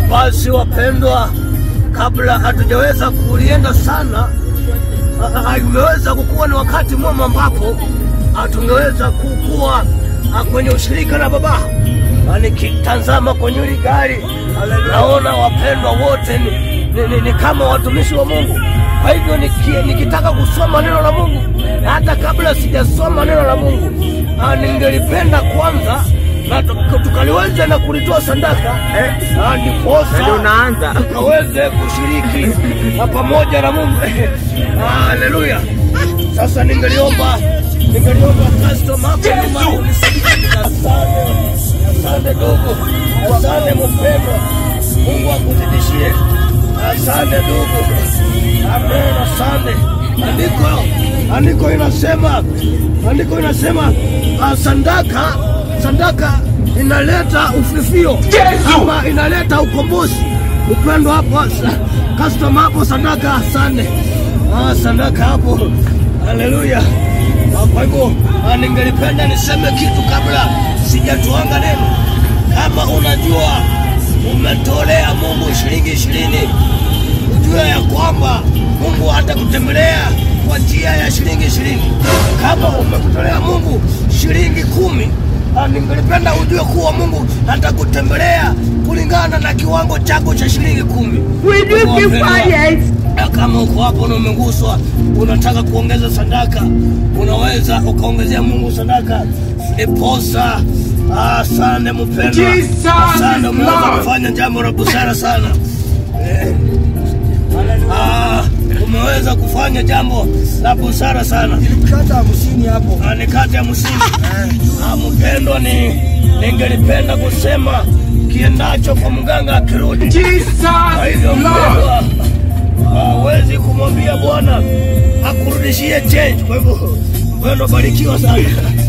Basi wapendwa, kabla hatujaweza kulienda sana, ah, ah, imeweza kukuwa ni wakati mwema ambapo ah, tungeweza kukuwa ah, kwenye ushirika na Baba. Ah, Nikitazama kwenye hili gari naona wapendwa wote ni, ni, ni, ni kama watumishi wa Mungu. Kwa hivyo niki, nikitaka kusoma neno la Mungu, na hata kabla sijasoma neno la Mungu, ah, ningelipenda kwanza na tu- tukaliweza na kulitoa sadaka eh, ah, ndiposa Ndio unaanza. tukaweze kushiriki na pamoja na Mungu. Ah, Haleluya! Sasa ningeliomba ningeliomba customer hapo nyuma unisaidie. Asante, asante ndugu, asante mpendwa, Mungu akuzidishie. Asante ndugu, amen, asante. Andiko andiko inasema andiko inasema ah, sadaka sadaka inaleta ufifio ama inaleta ukombozi. Upendo hapo sa- customer hapo, sadaka asante. Ah, sadaka hapo, haleluya. Ah, Kwa hivyo ah, ningelipenda niseme kitu kabla sijatuanga neno. Kama unajua umetolea Mungu shilingi ishirini, ujue ya kwamba Mungu atakutembelea kwa njia ya shilingi ishirini. Kama umekutolea Mungu shilingi kumi, ah, ningelipenda ujue kuwa Mungu atakutembelea kulingana na kiwango chako cha shilingi kumi. Will you keep Wapendwa, quiet? na kama uko hapo na umeguswa, unataka kuongeza sadaka, unaweza ukaongezea Mungu sadaka. Ndiposa asante mpendwa, Jesus asante, is umeweza Lord. kufanya jambo la busara sana eh. Ah, umeweza kufanya jambo la busara sana. Kata hamsini hapo. Ah, ni kati ya msingi. Ah, mpendwa, ni ningelipenda kusema kiendacho kwa mganga akirudi kwa hivyo mpendwa, hawezi kumwambia Bwana akurudishie change. Kwa hivyo mpendwa, barikiwa sana.